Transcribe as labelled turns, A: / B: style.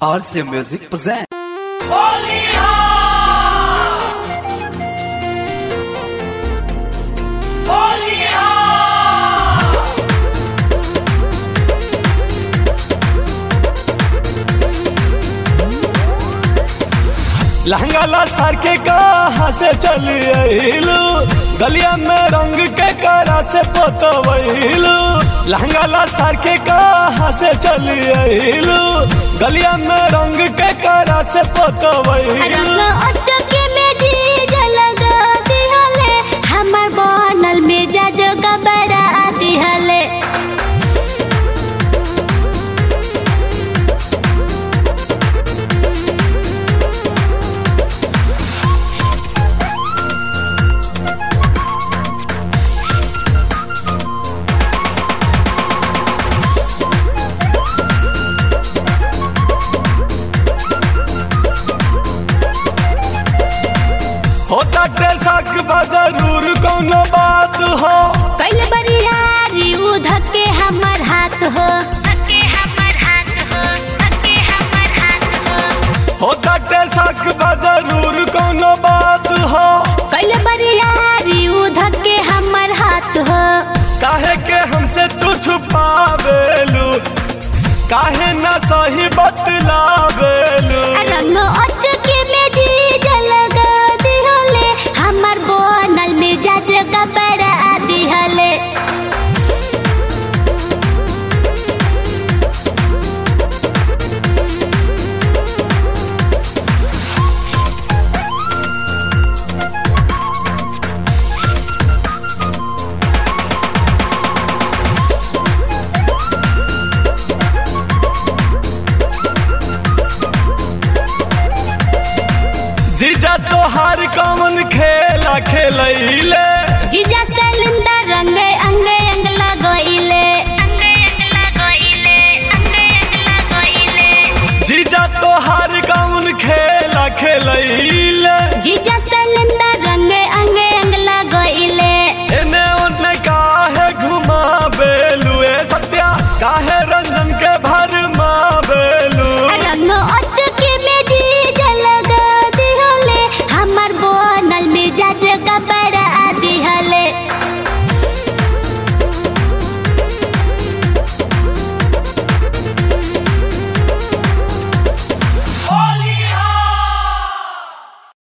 A: RC Music presents.
B: लहंगा सार के कहा से चली अहिलू गलिया में रंग के करा से पोतवहिलू लहंगा सार के कहा से चली अहिलू गलिया में रंग के करा से पोतवहिलू
C: रंग अचके में जीज लगा दिहले हमर बनल में जाज गबरा दिहले
B: होता टेसक जरूर कोनो बात हो
C: कैल बरियारी उधर के हमर हाथ हो
B: होता टेसक जरूर कोनो बात हो
C: कैल बरियारी उधर के हमर हाथ हो
B: काहे के हमसे तू छुपावेलू काहे न सही बतलावेलू
C: रंग अचके में जीज लगा दिहले हमर बनल में जाज गबरा दिहले
B: जीजा तोहार कमन खेला खेलैले
C: जीजा सिलेंडर रंगे अंगे अंग लगोइले
B: जीजा तोहार कमन खेला खेलैले